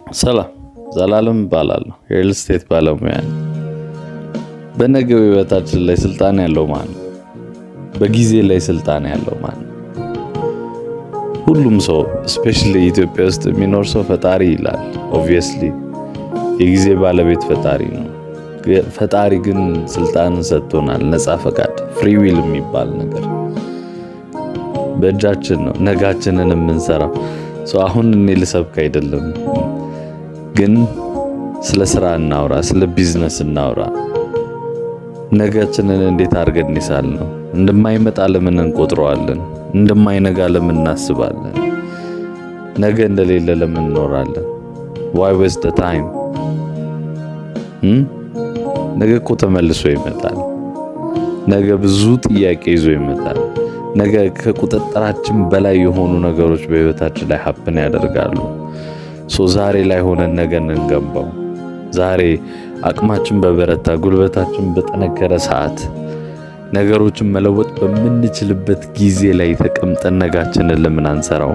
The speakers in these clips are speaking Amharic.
ሰላም ዘላለም እባላለሁ። የሪል ስቴት ባለሙያ ነኝ። በነገው ህይወታችን ላይ ስልጣን ያለው ማን ነው? በጊዜ ላይ ስልጣን ያለው ማን ነው? ሁሉም ሰው ስፔሻሊ ኢትዮጵያ ውስጥ የሚኖር ሰው ፈጣሪ ይላል። ኦብቪየስሊ የጊዜ ባለቤት ፈጣሪ ነው። ፈጣሪ ግን ስልጣንን ሰጥቶናል፣ ነፃ ፈቃድ ፍሪ ዊል የሚባል ነገር በእጃችን ነው ነጋችንን የምንሰራው። አሁን እኔ ልሰብክ አይደለም ግን ስለ ስራ እናውራ፣ ስለ ቢዝነስ እናውራ። ነገችንን እንዴት አድርገን እንሳል ነው። እንደማይመጣ ለምን እንቆጥረዋለን? እንደማይነጋ ለምን እናስባለን? ነገ እንደሌለ ለምን እንኖራለን? ዋይ ዌስት ዘ ታይም? ነገ እኮ ተመልሶ ይመጣል። ነገ ብዙ ጥያቄ ይዞ ይመጣል። ነገ ከቁጥጥራችን በላይ የሆኑ ነገሮች በህይወታችን ላይ ሀፕን ያደርጋሉ። ሶ ዛሬ ላይ ሆነን ነገን እንገንባው። ዛሬ አቅማችን በበረታ ጉልበታችን በጠነከረ ሰዓት ነገሮችን መለወጥ በምንችልበት ጊዜ ላይ ተቀምጠን ነጋችንን ለምን አንሰራው?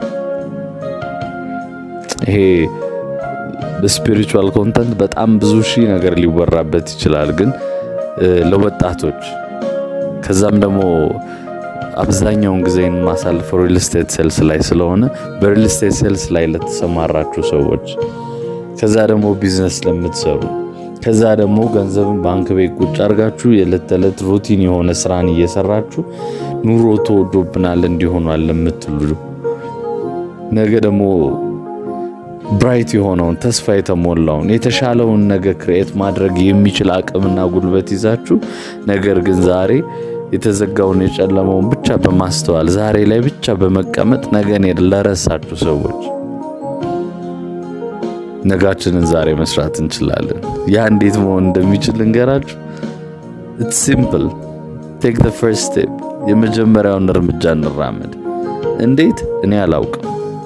ይሄ በስፒሪቹዋል ኮንተንት በጣም ብዙ ሺህ ነገር ሊወራበት ይችላል። ግን ለወጣቶች ከዛም ደግሞ አብዛኛውን ጊዜ የማሳልፈው ሪል ስቴት ሴልስ ላይ ስለሆነ በሪል ስቴት ሴልስ ላይ ለተሰማራችሁ ሰዎች፣ ከዛ ደግሞ ቢዝነስ ለምትሰሩ፣ ከዛ ደግሞ ገንዘብን ባንክ ቤት ቁጭ አድርጋችሁ የዕለት ተዕለት ሩቲን የሆነ ስራን እየሰራችሁ ኑሮ ተወዶብናል እንዲሆኗል ለምትሉ ነገ ደግሞ ብራይት የሆነውን ተስፋ የተሞላውን የተሻለውን ነገ ክሬኤት ማድረግ የሚችል አቅምና ጉልበት ይዛችሁ ነገር ግን ዛሬ የተዘጋውን የጨለመውን ብቻ በማስተዋል ዛሬ ላይ ብቻ በመቀመጥ ነገን ለረሳችሁ ሰዎች ነጋችንን ዛሬ መስራት እንችላለን። ያ እንዴት መሆን እንደሚችል እንገራችሁ። ኢትስ ሲምፕል ቴክ ዘ ፈርስት ስቴፕ። የመጀመሪያውን እርምጃ እንራመድ። እንዴት እኔ አላውቅም።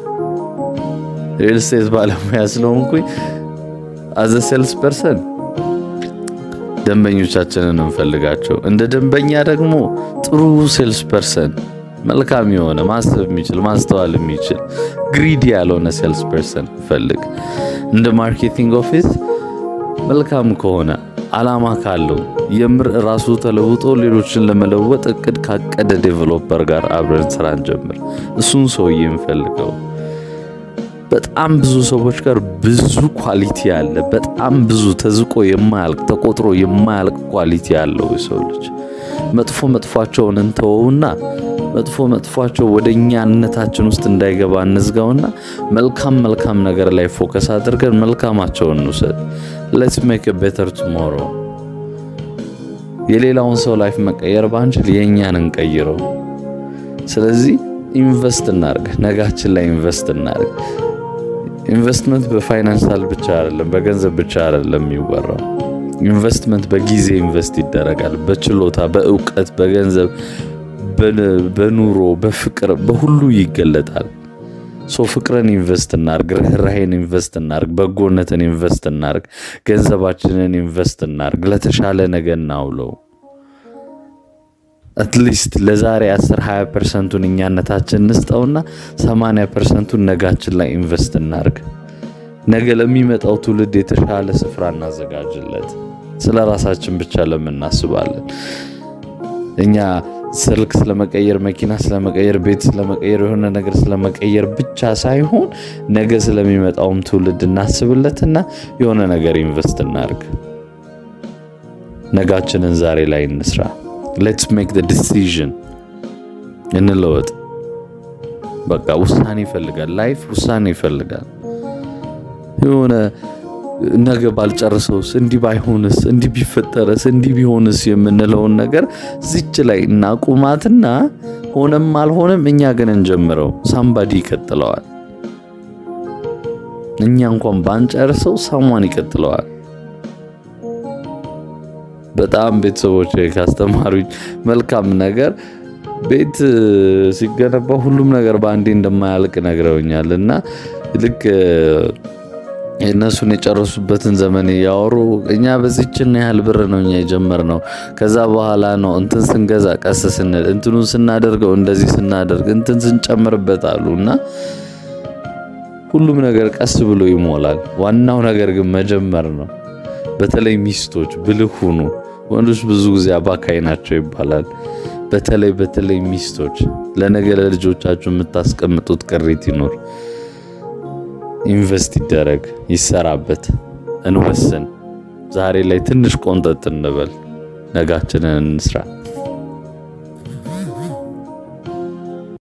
ሪል ስቴት ባለሙያ ስለሆንኩኝ አዘ ሴልስ ፐርሰን ደንበኞቻችንን እንፈልጋቸው። እንደ ደንበኛ ደግሞ ጥሩ ሴልስ ፐርሰን፣ መልካም የሆነ ማሰብ የሚችል ማስተዋል የሚችል ግሪዲ ያልሆነ ሴልስ ፐርሰን ፈልግ። እንደ ማርኬቲንግ ኦፊስ መልካም ከሆነ አላማ ካለው የምር ራሱ ተለውጦ ሌሎችን ለመለወጥ እቅድ ካቀደ ዴቨሎፐር ጋር አብረን ስራ እንጀምር። እሱን ሰውዬ እንፈልገው። በጣም ብዙ ሰዎች ጋር ብዙ ኳሊቲ አለ። በጣም ብዙ ተዝቆ የማያልቅ ተቆጥሮ የማያልቅ ኳሊቲ ያለው የሰው ልጅ መጥፎ መጥፏቸውን እንተወውና መጥፎ መጥፏቸው ወደ እኛነታችን ውስጥ እንዳይገባ እንዝጋውና መልካም መልካም ነገር ላይ ፎከስ አድርገን መልካማቸውን እንውሰድ። ሌትስ ሜክ ቤተር ቱሞሮ። የሌላውን ሰው ላይፍ መቀየር ባንችል የእኛን እንቀይረው። ስለዚህ ኢንቨስት እናርግ፣ ነጋችን ላይ ኢንቨስት እናርግ። ኢንቨስትመንት በፋይናንሻል ብቻ አይደለም፣ በገንዘብ ብቻ አይደለም የሚወራው። ኢንቨስትመንት በጊዜ ኢንቨስት ይደረጋል፣ በችሎታ፣ በእውቀት፣ በገንዘብ፣ በኑሮ፣ በፍቅር፣ በሁሉ ይገለጣል። ሶ ፍቅርን ኢንቨስት እናርግ፣ ርህራሄን ኢንቨስት እናርግ፣ በጎነትን ኢንቨስት እናርግ፣ ገንዘባችንን ኢንቨስት እናርግ፣ ለተሻለ ነገ እናውለው። አትሊስት ለዛሬ 10 20 ፐርሰንቱን እኛነታችን እንስጠውና 80 ፐርሰንቱን ነጋችን ላይ ኢንቨስት እናርግ። ነገ ለሚመጣው ትውልድ የተሻለ ስፍራ እናዘጋጅለት። ስለ ራሳችን ብቻ ለምን እናስባለን? እኛ ስልክ ስለመቀየር፣ መኪና ስለመቀየር፣ ቤት ስለመቀየር፣ የሆነ ነገር ስለመቀየር ብቻ ሳይሆን ነገ ስለሚመጣውም ትውልድ እናስብለትና የሆነ ነገር ኢንቨስት እናርግ። ነጋችንን ዛሬ ላይ እንስራ። ሌትስ ሜክ ዘ ዲሲዥን እንለወጥ። በቃ ውሳኔ ይፈልጋል። ላይፍ ውሳኔ ይፈልጋል። የሆነ ነገ ባልጨርሰውስ፣ እንዲህ ባይሆንስ፣ እንዲህ ቢፈጠረስ፣ እንዲህ ቢሆንስ የምንለውን ነገር ዝች ላይ እናቁማትና ሆነም አልሆነም እኛ ግን እንጀምረው። ሳምባዲ ይቀጥለዋል። እኛ እንኳን ባንጨርሰው ሳሟን ይቀጥለዋል። በጣም ቤተሰቦች ካስተማሩኝ መልካም ነገር ቤት ሲገነባ ሁሉም ነገር በአንዴ እንደማያልቅ ነግረውኛል። እና ልክ እነሱን የጨረሱበትን ዘመን እያወሩ እኛ በዚችን ያህል ብር ነው እኛ የጀመርነው፣ ከዛ በኋላ ነው እንትን ስንገዛ ቀስ ስንል እንትኑን ስናደርገው እንደዚህ ስናደርግ እንትን ስንጨምርበት አሉ እና ሁሉም ነገር ቀስ ብሎ ይሞላል። ዋናው ነገር ግን መጀመር ነው። በተለይ ሚስቶች ብልህ ሁኑ። ወንዶች ብዙ ጊዜ አባካይ ናቸው ይባላል። በተለይ በተለይ ሚስቶች ለነገ ለልጆቻችሁ የምታስቀምጡት ቅሪት ይኖር። ኢንቨስት ይደረግ፣ ይሰራበት፣ እንወስን። ዛሬ ላይ ትንሽ ቆንጠጥ እንበል፣ ነጋችንን እንስራ።